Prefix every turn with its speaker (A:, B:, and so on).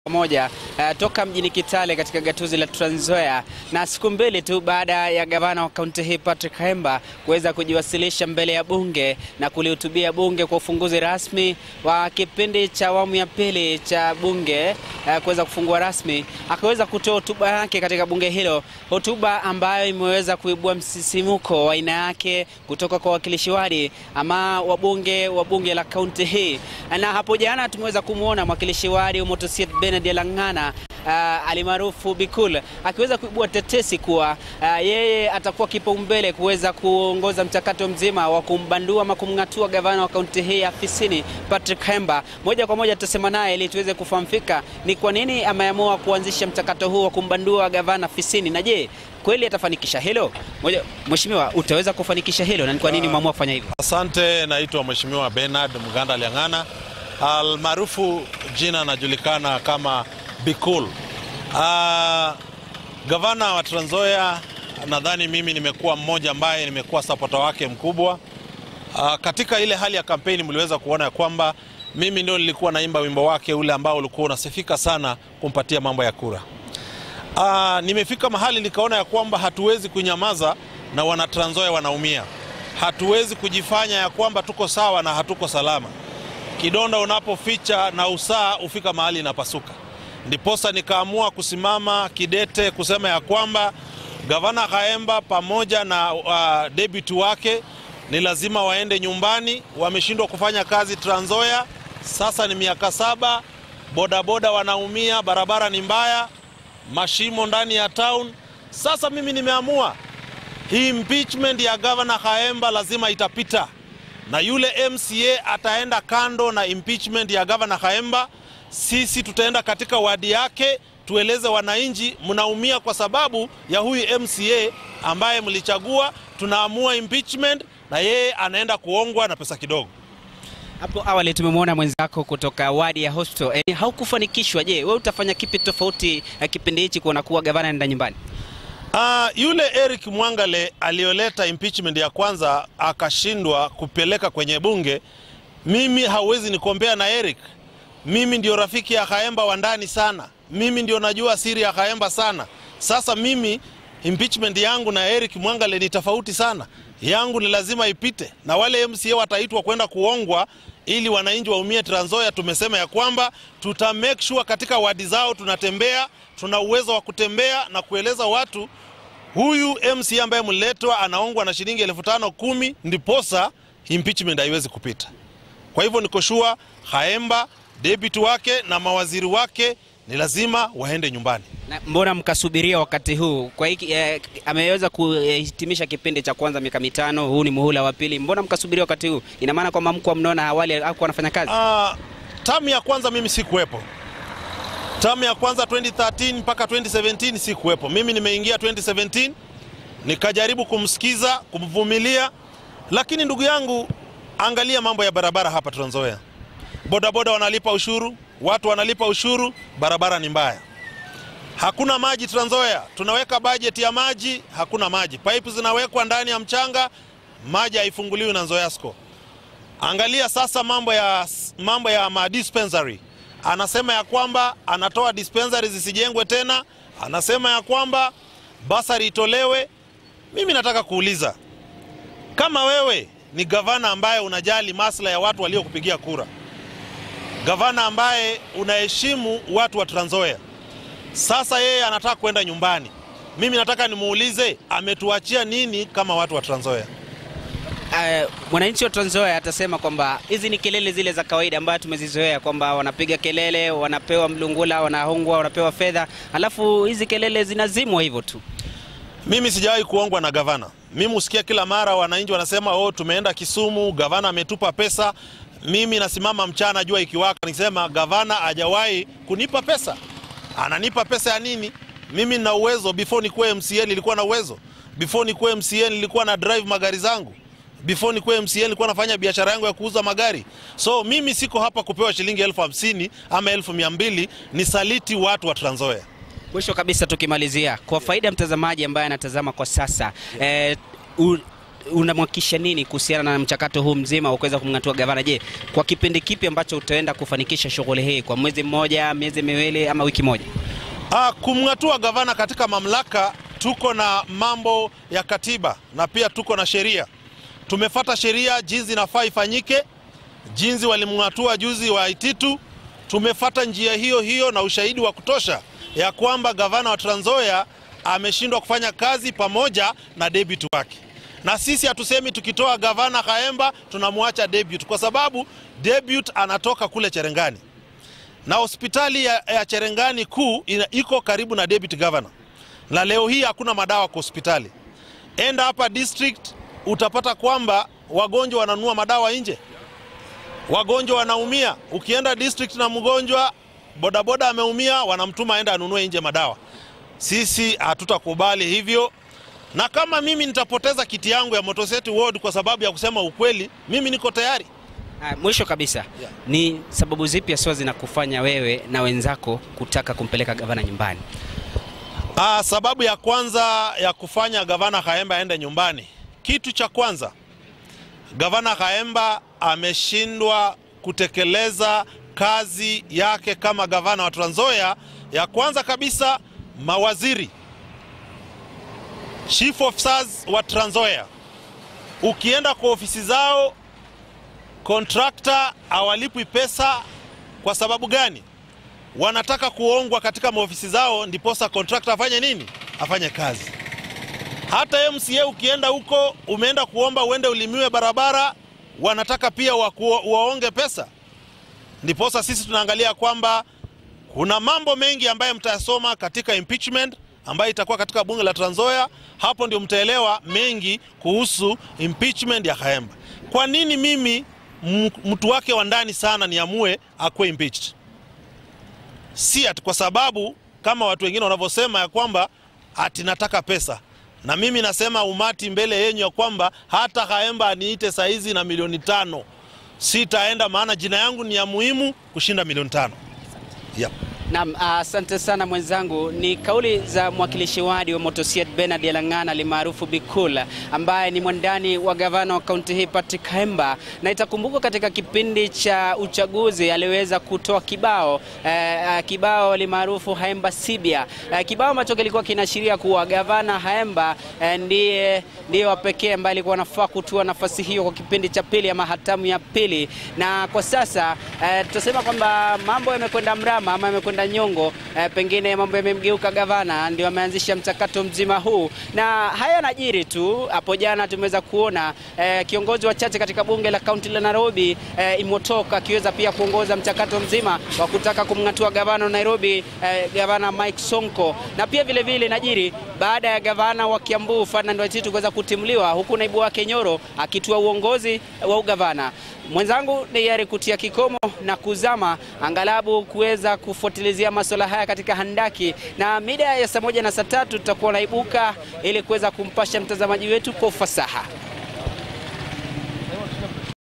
A: moja uh, toka mjini Kitale katika gatuzi la Trans Nzoia, na siku mbili tu baada ya gavana wa kaunti hii Patrick Khaemba kuweza kujiwasilisha mbele ya bunge na kulihutubia bunge kwa ufunguzi rasmi wa kipindi cha awamu ya pili cha bunge uh, kuweza kufungua rasmi, akaweza kutoa hotuba yake katika bunge hilo, hotuba ambayo imeweza kuibua msisimuko wa aina yake kutoka kwa wakilishi wadi ama wabunge wa bunge la kaunti hii, na hapo jana tumeweza kumwona mwakilishi wadi Umotosiet Benard Lang'ana uh, alimaarufu Bikul akiweza kuibua tetesi kuwa uh, yeye atakuwa kipaumbele kuweza kuongoza mchakato mzima wa kumbandua ama kumng'atua gavana wa kaunti hii afisini Patrick Khaemba. Moja kwa moja tutasema naye ili tuweze kufahamika ni kwa nini ameamua kuanzisha mchakato huu wa kumbandua gavana afisini, na je kweli atafanikisha hilo? Moja, Mheshimiwa, utaweza kufanikisha hilo na ni kwa nini umeamua kufanya hivyo?
B: Asante, naitwa Mheshimiwa Bernard Mganda Lyang'ana almaarufu jina anajulikana kama Bikul. Uh, gavana wa Trans Nzoia, nadhani mimi nimekuwa mmoja ambaye nimekuwa sapota wake mkubwa. Uh, katika ile hali ya kampeni mliweza kuona ya kwamba mimi ndio nilikuwa naimba wimbo wake ule ambao ulikuwa unasifika sana kumpatia mambo ya kura. Uh, nimefika mahali nikaona ya kwamba hatuwezi kunyamaza na wana Trans Nzoia wanaumia. Hatuwezi kujifanya ya kwamba tuko sawa na hatuko salama. Kidonda unapoficha na usaa hufika mahali inapasuka. Ndiposa nikaamua kusimama kidete kusema ya kwamba gavana Khaemba pamoja na uh, deputy wake ni lazima waende nyumbani. Wameshindwa kufanya kazi Trans Nzoia, sasa ni miaka saba. Bodaboda wanaumia, barabara ni mbaya, mashimo ndani ya town. Sasa mimi nimeamua hii impeachment ya gavana Khaemba lazima itapita na yule MCA ataenda kando na impeachment ya gavana Khaemba. Sisi tutaenda katika wadi yake, tueleze wananchi mnaumia kwa sababu ya huyu MCA ambaye mlichagua. Tunaamua impeachment na yeye anaenda kuongwa na pesa kidogo.
A: Hapo awali tumemwona mwenzako kutoka wadi ya Hosto e, haukufanikishwa. Je, wewe utafanya kipi tofauti na kipindi hichi kuona kuwa gavana anaenda nyumbani?
B: Uh, yule Eric Mwangale aliyoleta impeachment ya kwanza akashindwa kupeleka kwenye bunge. Mimi hauwezi nikombea na Eric. Mimi ndio rafiki ya Khaemba wa ndani sana, mimi ndio najua siri ya Khaemba sana. Sasa mimi impeachment yangu na Eric Mwangale ni tofauti sana. Yangu ni lazima ipite, na wale MCA wataitwa kwenda kuongwa ili wananchi waumie Trans Nzoia. Tumesema ya kwamba tuta make sure katika wadi zao tunatembea, tuna uwezo wa kutembea na kueleza watu huyu MCA ambaye mliletwa anaongwa na shilingi elfu tano kumi, ndiposa impeachment haiwezi kupita. Kwa hivyo niko sure Khaemba, deputy wake na mawaziri wake ni lazima waende nyumbani.
A: Na mbona mkasubiria wakati huu? Kwa hiki eh, ameweza kuhitimisha kipindi cha kwanza miaka mitano, huu ni muhula wa pili. Mbona mkasubiria wakati huu? Ina maana kwamba mko mnaona awali hakuwa anafanya kazi?
B: Uh, tamu ya kwanza mimi sikuwepo. Tamu ya kwanza 2013 mpaka 2017 sikuwepo. Mimi nimeingia 2017 nikajaribu kumsikiza, kumvumilia, lakini ndugu yangu, angalia mambo ya barabara hapa Trans Nzoia. Bodaboda wanalipa ushuru, watu wanalipa ushuru, barabara ni mbaya. Hakuna maji Trans Nzoia, tunaweka bajeti ya maji, hakuna maji. Pipe zinawekwa ndani ya mchanga, maji haifunguliwi na Nzoiasco. Angalia sasa mambo ya, mambo ya ma dispensary. Anasema ya kwamba anatoa dispensary zisijengwe tena, anasema ya kwamba basari itolewe. Mimi nataka kuuliza kama wewe ni gavana ambaye unajali maslahi ya watu waliokupigia kura, gavana ambaye unaheshimu watu wa Trans Nzoia, sasa yeye anataka kwenda nyumbani. Mimi nataka nimuulize ametuachia nini kama watu wa Trans Nzoia?
A: Uh, mwananchi wa Trans Nzoia atasema kwamba hizi ni kelele zile za kawaida ambayo tumezizoea kwamba wanapiga kelele, wanapewa mlungula, wanahongwa, wanapewa fedha, alafu hizi kelele zinazimwa hivyo tu.
B: Mimi sijawahi kuongwa na gavana. Mimi husikia kila mara wananchi wanasema oh, tumeenda Kisumu, gavana ametupa pesa. Mimi nasimama mchana jua ikiwaka nikisema gavana hajawahi kunipa pesa. Ananipa pesa ya nini? Mimi nina uwezo. Before nikuwe MCA nilikuwa na uwezo. Before nikuwe MCA nilikuwa na drive magari zangu. Before nikuwe MCA nilikuwa nafanya biashara yangu ya kuuza magari. So mimi siko hapa kupewa shilingi elfu hamsini ama elfu mia mbili nisaliti watu wa Trans Nzoia.
A: Mwisho kabisa tukimalizia, kwa faida ya mtazamaji ambaye anatazama kwa sasa eh, u, unamhakikisha nini kuhusiana na mchakato huu mzima wa kuweza kumng'atua gavana? Je, kwa kipindi kipi ambacho utaenda kufanikisha shughuli hii, kwa mwezi mmoja, miezi miwili ama wiki moja?
B: Ah, kumng'atua gavana katika mamlaka, tuko na mambo ya katiba na pia tuko na sheria. Tumefata sheria jinsi inafaa ifanyike, jinsi walimng'atua juzi wa Ititu. Tumefata njia hiyo hiyo na ushahidi wa kutosha ya kwamba gavana wa Trans Nzoia ameshindwa kufanya kazi pamoja na deputy wake, na sisi hatusemi tukitoa gavana Khaemba tunamwacha deputy, kwa sababu deputy anatoka kule Cherengani na hospitali ya, ya Cherengani kuu ina- iko karibu na deputy governor, na leo hii hakuna madawa kwa hospitali. Enda hapa district utapata kwamba wagonjwa wananunua madawa nje, wagonjwa wanaumia. Ukienda district na mgonjwa bodaboda ameumia, wanamtuma aenda anunue nje madawa. Sisi hatutakubali hivyo, na kama mimi nitapoteza kiti yangu ya Motoseti Ward kwa sababu ya kusema ukweli, mimi niko tayari.
A: Ah, mwisho kabisa
B: Yeah.
A: ni sababu zipi haswa zinakufanya wewe na wenzako kutaka kumpeleka gavana nyumbani?
B: Ah, sababu ya kwanza ya kufanya gavana Khaemba aende nyumbani, kitu cha kwanza, gavana Khaemba ameshindwa kutekeleza kazi yake kama gavana wa Trans Nzoia. Ya kwanza kabisa, mawaziri chief officers wa Trans Nzoia, ukienda kwa ofisi zao kontrakta hawalipwi pesa. Kwa sababu gani? wanataka kuongwa katika maofisi zao, ndiposa kontrakta afanye nini? Afanye kazi. Hata MCA ukienda huko, umeenda kuomba uende ulimiwe barabara, wanataka pia waku, waonge pesa. Ndiposa sisi tunaangalia kwamba kuna mambo mengi ambayo mtayasoma katika impeachment ambayo itakuwa katika bunge la Trans Nzoia. Hapo ndio mtaelewa mengi kuhusu impeachment ya Khaemba. Kwa nini mimi m- mtu wake wa ndani sana niamue akuwe impeached? si ati kwa sababu kama watu wengine wanavyosema ya kwamba ati nataka pesa, na mimi nasema umati mbele yenyu ya kwamba hata Khaemba aniite saizi na milioni tano sitaenda, maana jina yangu ni ya muhimu kushinda milioni tano. Yep.
A: Naam, asante sana mwenzangu. Ni kauli za mwakilishi wadi wa Motosiet Bernard Elang'ana alimaarufu Bikula, ambaye ni mwandani wa gavana wa kaunti hii Patrick Khaemba, na itakumbukwa katika kipindi cha uchaguzi aliweza kutoa kibao eh, eh, kibao alimaarufu Khaemba Sibia, eh, kibao ambacho kilikuwa kinaashiria kuwa gavana Khaemba eh, ndiye ndiye wa pekee ambaye alikuwa anafaa kutua nafasi hiyo kwa kipindi cha pili ama hatamu ya pili, na kwa sasa eh, tutasema kwamba mambo yamekwenda mrama ama yamekwenda nyongo eh, pengine mambo yamemgeuka gavana, ndio ameanzisha mchakato mzima huu, na haya yanajiri tu. Hapo jana tumeweza kuona eh, kiongozi wa chache katika bunge la kaunti la Nairobi eh, Imotoka akiweza pia kuongoza mchakato mzima wa kutaka kumng'atua gavana wa Nairobi eh, gavana Mike Sonko, na pia vile vile inajiri baada ya gavana wa Kiambu Ferdinand Waititu kuweza kutimuliwa, huku naibu wake Nyoro akitua uongozi wa ugavana. Mwenzangu ni yari kutia kikomo na kuzama angalabu kuweza kufuatilizia masuala haya katika handaki, na mida ya saa moja na saa tatu tutakuwa naibuka ili kuweza kumpasha mtazamaji wetu kwa ufasaha.